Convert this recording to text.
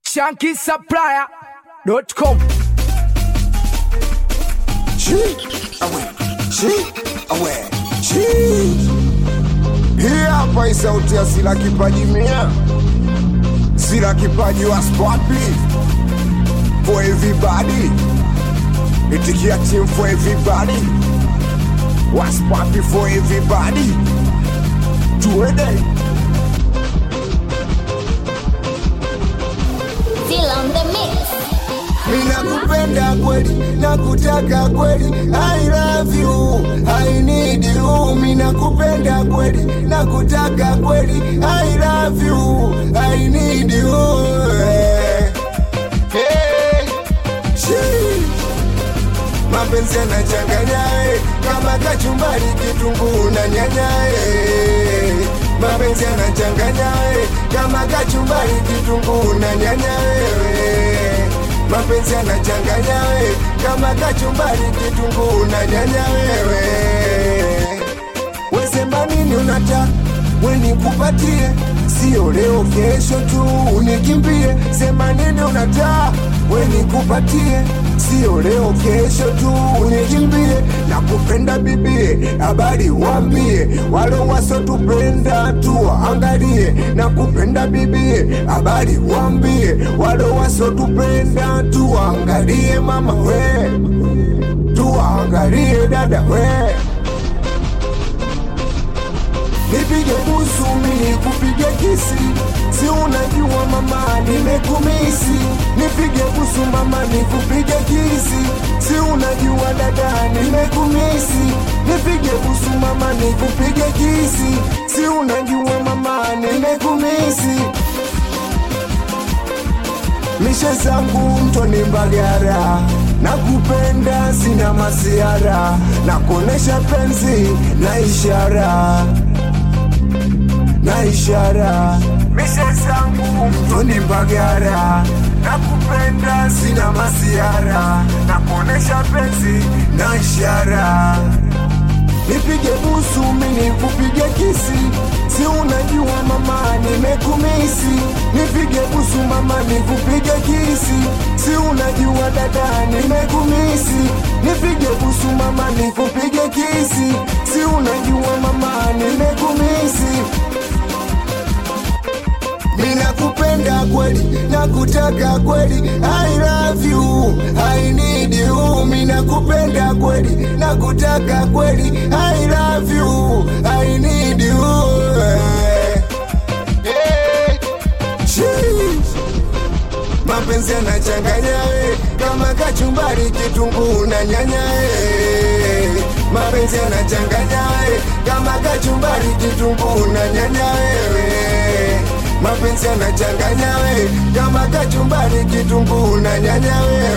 shankisupplier.com Chi, awe, chi, awe, chi. Hii hapa ni sauti ya Sila Kipaji mia Sila Kipaji wa Spotly For everybody Itikia team for everybody Was Spotly for everybody Tuende Still on the mix. Ninakupenda kweli, nakutaka kweli, I love you, I need you. Ninakupenda kweli, nakutaka kweli, I love you, I need you. Hey. Hey. Shee. Mapenzi yanachanganya eh, kama kachumbari, kitunguu na nyanya eh. Mapenzi yanachanganya eh, kama kachumbari, kitunguu na nyanya eh. Mapenzi yanachanganya eh, kama kachumbari, kitunguu na nyanya wewe. Wesema nini unataka weni kupatie, sio leo, kesho tu unikimbie. Sema nini unataka weni kupatie, sio leo, kesho tu unikimbie. Nakupenda bibie, habari wambie, wale wasotupenda tuwaangalie. Nakupenda bibie, habari wambie, wale wasotupenda tuwaangalie. Mama we, tuwaangalie dada we nipige busu mimi kupige kisi, si unajua mama nimekumisi. Nipige busu mama nikupige kisi, si unajua dada nimekumisi. Nipige busu mama nikupige kisi, si unajua mama nimekumisi. Mishe zangu mtoni Mbagara, nakupenda sina masiara, nakuonesha penzi na ishara na ishara. Mishe zangu mtoni Mbagara, nakupenda sina masiara, nakuonesha penzi na ishara nipige busu mini kupige kisi, si unajua mama nimekumisi. Nipige busu mama nikupige kisi, si unajua dada nimekumisi. Nipige busu mama nikupige kisi, si unajua mama nimekumisi. Ninakupenda kweli, nakutaka kweli, I love you, I need you. Ninakupenda kweli, nakutaka kweli, I love you, I need you. Hey. Cheese. Mapenzi yanachanganya eh, kama kachumbari, kitunguu na nyanya eh. Mapenzi yanachanganya eh, kama kachumbari, kitunguu na nyanya eh. Mapenzi yanachanganya we kama kachumbari, kitunguu na nyanya we